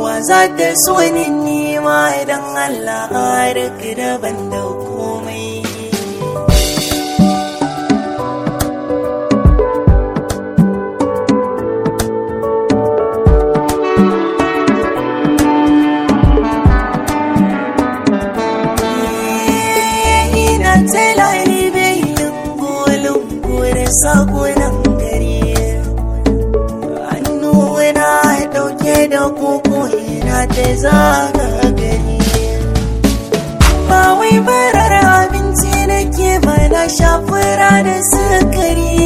wa za ta so ni nima idan Allah duk daban da komai ina tela bai lungu-lungu da sakunan gari hannu na dauke da koko yana ta zaga gari ba wai barar abinci nake ba na shafura da sukari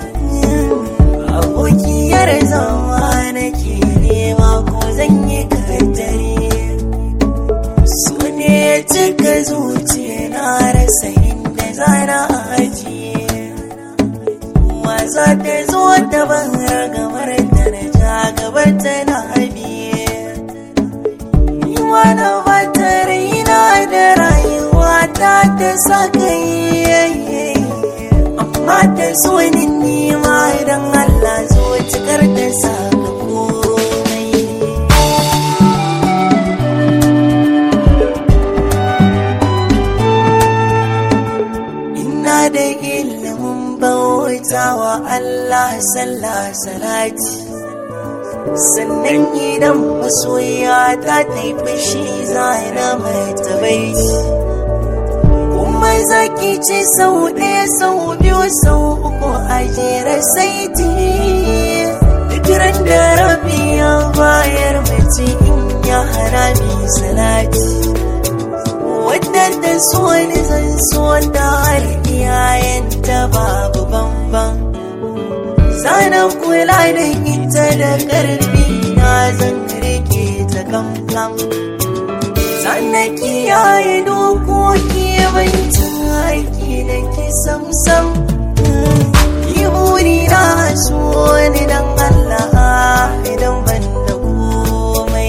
abokiyar zama nake nema ko zan yi kaddare su ne cika zuciya na rasa inda zana ajiye wasa ta zo ta ban ragamar da na ja gabar ta na biye ni wani bata raina da rayuwa ta ta sa kai amma ta so ni nima idan Allah zo cikar ta saka komai ina da ilimin bautawa Allah sallah salati sannan idan masoya ta taifi shi zana mai tabaiti kuma zaki ce sau ɗaya sau biyu sau uku a jera saiti duk ran da rabi ya bayar mace in ya harami salati wadda ta so ni zan so ta har iyayenta babu bambam sanan kula da ita da karfi na zan rike ta kamfam sannan kiyaye dokoki bancin haiki da ki samsam yi buri na so ni dan Allah idan ban da komai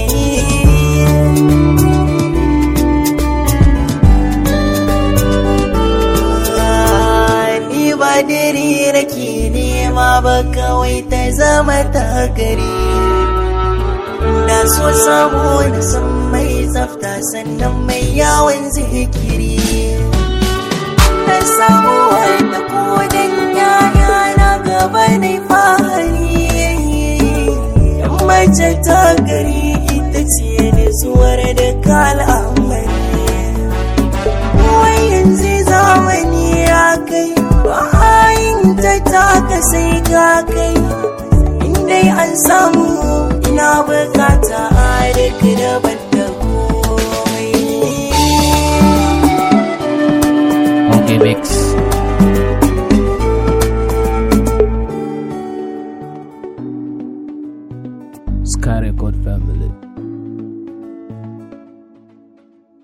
ni ba dare nake nema ba kawai ta zama ta gari na so samu na san mai tsafta sannan mai yawon zikiri na samu wanda kodin yaya na gaba ne fahari yan mace ta gari ita ce nutsuwar da kalamari wai yanzu zamani ya kai bayan ta taka sai ka kai indai an samu ina bukata a duk daban da komai Okay, Mix.